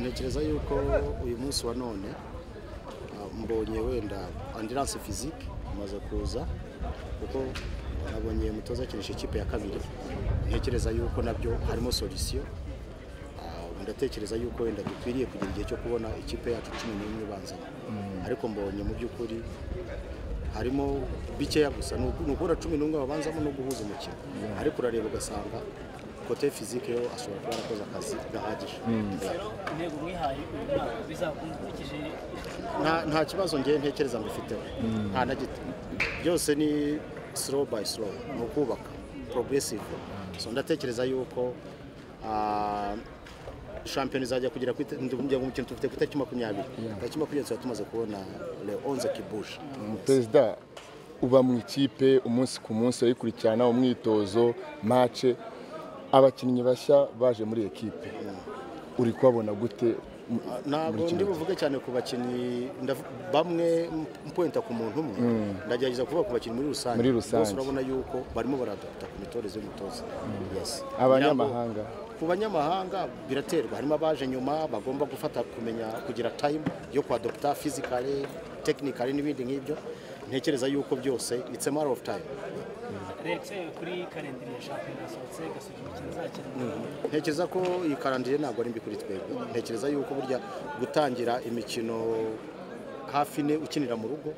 ntekereza yuko uyu munsi wa none ah, mbonye wenda ambulance physique imaze kuza kuko nabonye mutoza akinisha ikipe ya kabiri ntekereza yuko nabyo harimo solution Ah, ndatekereza yuko wenda dukwiriye kugira igihe cyo kubona ikipe yacu cumi n'imwe ibanza ariko mbonye mu by'ukuri harimo bikeya gusa ni uku- ni ukubura cumi n'umwe babanzamo no guhuza umukino ariko urareba ugasanga kote fizike yo ashobora kuba yarakoze akazi gahagije intego mwihaye uyu mwaka bizakunda ukurikije nta nta kibazo ngewe ntekereza mbifiteho nta na gito byose ni slow by slow ni ukubaka progressive so ndatekereza yuko ah, shampiyona izajya kugera ku ite- ndumva umukino tufite ku itariki makumyabiri itariki makumyabiri tuba tumaze kubona le 11 kibusha perezida uba mu ikipe umunsi ku munsi urayikurikirana umwitozo mace abakinnyi bashya baje muri iyo kipe uri kubabona gute mu- muri ntabwo kino ndi gihe? buvuge cyane ku bakinnyi ndavu- bamwe mpuwenta ku muntu umwe ndagerageza kuvuga ku bakinnyi muri rusange Muri rusange. bose urabona yuko barimo baradapta ku mitoreze y'umutoza Yes. abanyamahanga ku banyamahanga biraterwa harimo abaje nyuma bagomba gufata kumenya kugira time yo kwadopta physically technically n'ibindi nk'ibyo ntekereza yuko byose it's a matter of time rex kuri karindiri ya shampiyona yasohotse gasubiza imikino izakina ntekereza ko iyi karandire ntabwo ari mbi kuri twebwe ntekereza yuko burya gutangira imikino hafi ine ukinira mu rugo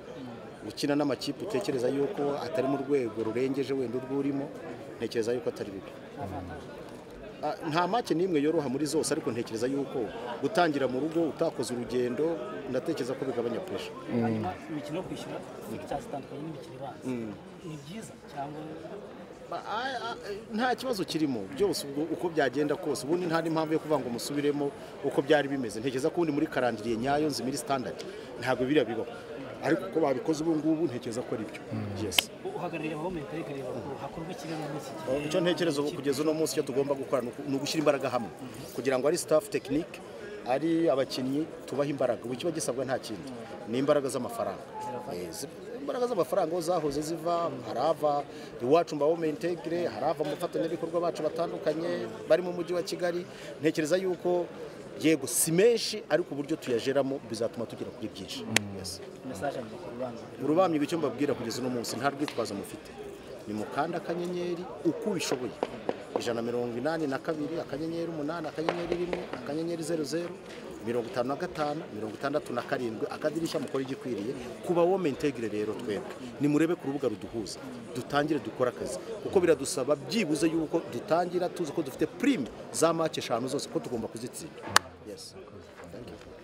ukina n'amakipe utekereza yuko atari mu rwego rurengeje wenda urwo urimo ntekereza yuko atari bibi Ah, nta make n'imwe yoroha muri zose ariko ntekereza yuko gutangira mu rugo utakoze urugendo ndatekereza ko bigabanya puresha hanyuma imikino yo kwishyura figitasi zitandukanye n'imikino ibanza ni byiza cyangwa Ba- a- a- nta kibazo kirimo byose ubwo- uko byagenda kose ubundi nta n'impamvu yo kuvuga ngo musubiremo uko byari bimeze ntekereza ko ubundi muri karandiriye nyayo nzi muri standard ntabwo biriya bibaho ariko uko babikoze ubu ngubu ntekereza ko ari byo yes uhagarariye abaho metero ikareba ko hakorwa ikibazo muri iki gihe icyo ntekereza ubu kugeza uno munsi icyo tugomba gukora ni uku- ni ugushyira imbaraga hamwe kugira ngo ari staff technique ari abakinnyi tubahe imbaraga ubu kiba gisabwa nta kindi ni imbaraga z'amafaranga Eh, zi- imbaraga z'amafaranga aho zahoze ziva harava iwacu mbaho mentegire harava mu bafatanyabikorwa bacu batandukanye bari mu mujyi wa kigali ntekereza yuko yego si menshi ariko uburyo tuyajeramo bizatuma tugera kuri byinshi Yes mesaje mu rubanza urubamyi icyo mbabwira kugeza uno munsi nta rwitwazo mufite ni mukanda akanyenyeri uko ubishoboye ijana na mirongo inani na kabiri akanyenyeri umunani akanyenyeri rimwe akanyenyeri zeru zeru mirongo itanu na gatanu mirongo itandatu na karindwi akadirishya mukora igikwiriye kuba wo mentegire rero twebwe nimurebe ku rubuga ruduhuza dutangire dukore akazi kuko biradusaba byibuze yuko dutangira tuzi ko dufite prime za make eshanu zose ko tugomba kuzitsinda yes. Thank you.